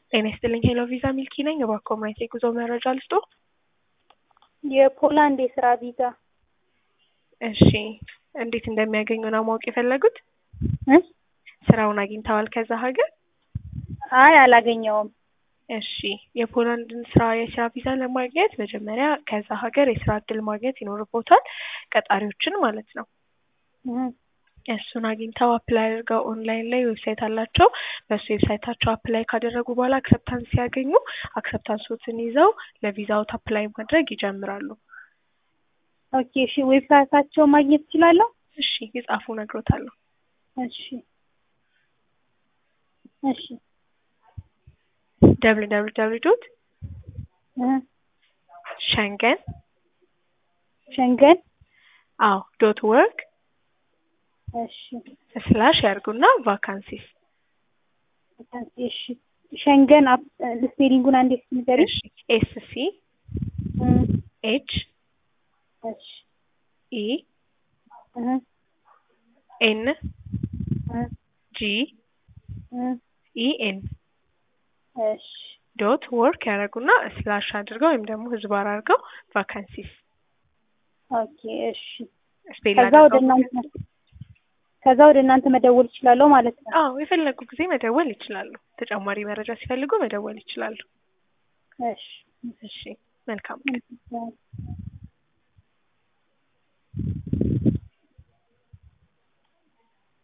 ጤና ይስጥልኝ ሄሎ ቪዛ ሚልኪ ነኝ። እባክዎ ማየት የጉዞ መረጃ ልስጦ? የፖላንድ የስራ ቪዛ እሺ እንዴት እንደሚያገኙ ነው ማወቅ የፈለጉት? እ ስራውን አግኝተዋል ከዛ ሀገር? አይ አላገኘውም። እሺ የፖላንድን ስራ የስራ ቪዛ ለማግኘት መጀመሪያ ከዛ ሀገር የስራ እድል ማግኘት ይኖርቦታል፣ ቀጣሪዎችን ማለት ነው። እ እሱን አግኝተው አፕላይ አድርገው ኦንላይን ላይ ዌብሳይት አላቸው። በሱ ዌብሳይታቸው አፕላይ ካደረጉ በኋላ አክሰፕታንስ ሲያገኙ አክሰፕታንሶትን ይዘው ለቪዛውት አፕላይ ማድረግ ይጀምራሉ። ኦኬ እሺ ዌብሳይታቸው ማግኘት እችላለሁ? እሺ ይጻፉ እነግሮታለሁ። እሺ እሺ ደብል ደብል ደብል ዶት እ ሸንገን ሸንገን አዎ ዶት ወርክ እሺ ስላሽ ያርጉና ቫካንሲስ እሺ ሸንገን አፕ ስፔሊንጉን አንዴ ንገሪኝ። እሺ ኤስ ሲ እ ኤች እሺ ኢ እ ኤን እ ጂ እ ኢ ኤን እሺ ዶት ወርክ ያደረጉና ስላሽ አድርገው ወይም ደግሞ ህዝባር አድርገው ቫካንሲስ ኦኬ እሺ ስፔል ከዛ ወደ እናንተ ከዛ ወደ እናንተ መደወል እችላለሁ ማለት ነው። አዎ የፈለጉ ጊዜ መደወል ይችላሉ። ተጨማሪ መረጃ ሲፈልጉ መደወል ይችላሉ። እሺ እሺ መልካም ቀን። እ